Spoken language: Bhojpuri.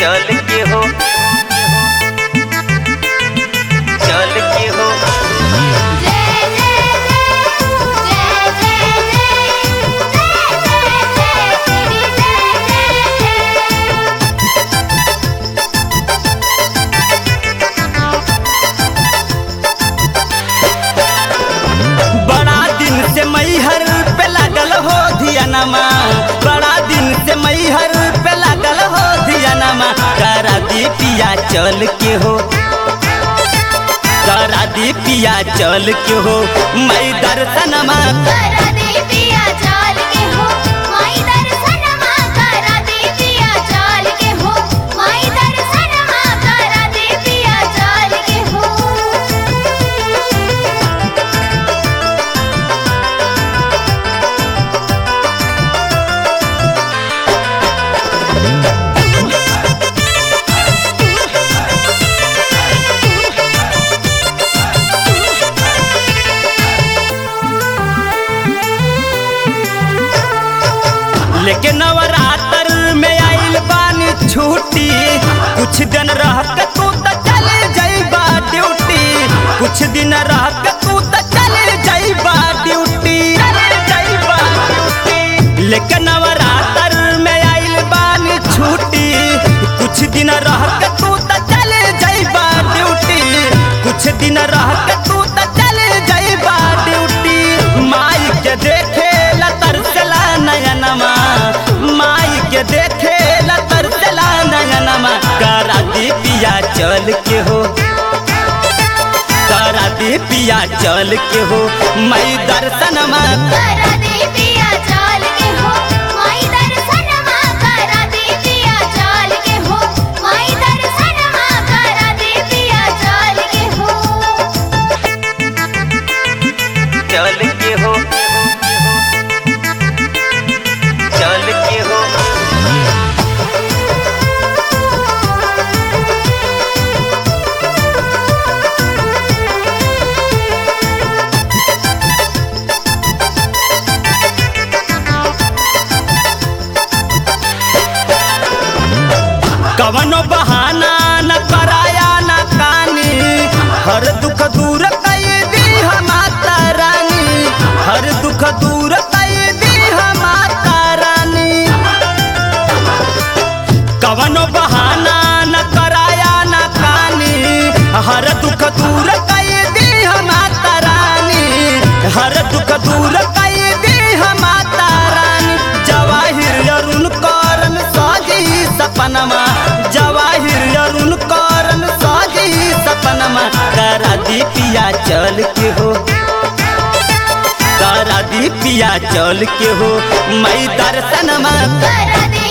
चल के हो चल के हो जय जय जय जय जय जय जय जय श्री जय जय बड़ा दिन से मैहर पे लागल हो धियानमा बड़ा दिन से मैहर पे लागल हो धियानमा करा दी पिया चल के हो करा दी पिया चल के हो मैं दर्शनमा करा दे पिया चाल के हो माई दर्शनमा करा दे पिया चाल के हो माई दर्शनमा करा दे पिया चाल के हो लेकिन नवरात्र में आइल बानी छुट्टी कुछ दिन रह के तू तो चल जाइबा ड्यूटी कुछ दिन रह के तू तो चल जाइबा ड्यूटी जाइबा ड्यूटी लेकिन नवरात्र में आइल बानी छुट्टी कुछ दिन रह के तू तो चल जाइबा ड्यूटी कुछ दिन रह के तू तो चल जाइबा ड्यूटी माई के देखे ला तरसला नयनमा माई के देखे ला तरसला नयनमा करा दी पिया चल के हो करा दी पिया चल के हो मैं दर्शनमा करा दे पिया चाल के हो माई दर्शनमा करा दे पिया चाल के हो माई दर्शनमा करा दे पिया चाल के हो चल के हो चल के हो कवनो बहाना न कराया न कानी हर दुख दूर कई दी हम माता रानी हर दुख दूर कई दी हम माता रानी कवनो बहाना न कराया न कानी हर दुख दूर कई दी हम माता रानी हर दुख दूर कई दी हम माता रानी जवाहिर अरुण करन साजी सपनमा जवाहिर अरुण करन साजी सपनमा करा दी पिया चल के हो करा दी पिया चल के हो मैं दर्शनमा करा दे